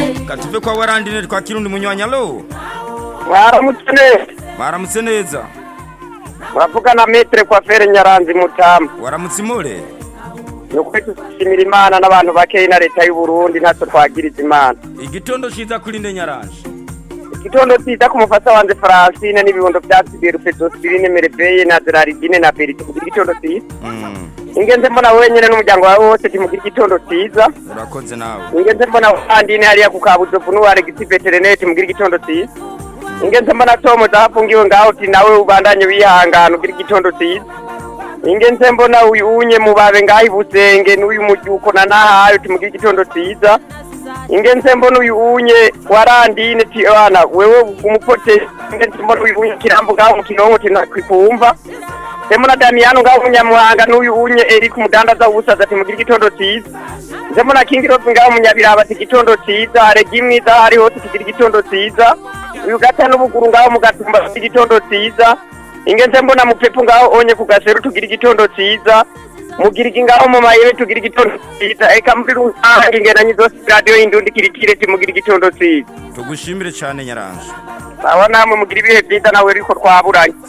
reka tuve kwa warandine twa kirundi munywanya lo mwaramutse neza baramutse neza muravuga na metere kwa fere nyaranzi mutamu waramutse imure ni ukuri dushimira imana n'abantu bakeyi na leta y'u Burundi ntacyo twagiriza imana igitondo ciza kuri nde nyaranje igitondo cyiza ku mufasa wanjye faransine n'ibibondo bya siberufe dositirine mereveye na deraridine na berite kugira igitondo cyiza Mm, ingenzi mbona wenyine n'umuryango wawe wose kimugira igitondo cyiza urakoze nawe ingenzi mbona wandine hariya ku kabuzovu n'uwaregisi veterinete mugira igitondo cyiza ingenzi mbona tomu zahafungiwe ngaho uti nawe ubandanye wihangana ugira igitondo cyiza ingenzi mbona uyu unye mubabe ngaho ibusenge n'uyu mubyuko na nahaye uti mugira igitondo cyiza ingenzi mbona uyu unye warandine ti wana wewe umupote ingenzi mbona uyu unye kirambo ngaho mu kinonko tinakikumva Demo na Damiano ngaho munyamuhanga n'uyu unye Eric umudandaza w'ubusaza ati mugira igitondo cyiza Demo na King Rose ngaho munyabiraba ati igitondo cyiza haregi mwiza hari hose tugira igitondo cyiza uyu gata n'ubuguru ngaho mugatumba ati igitondo cyiza ingenze mbona mupepu ngaho onye ku gaseru tugira igitondo cyiza mugirigi ngaho mu mayebe tugira igitondo cyiza eka muri rusange ingenanye zose radiyo y'indundi kirikire timugira igitondo cyiza tugushimire cyane nyaranje aba namwe mugira ibihe byiza nawe ariko twaburanye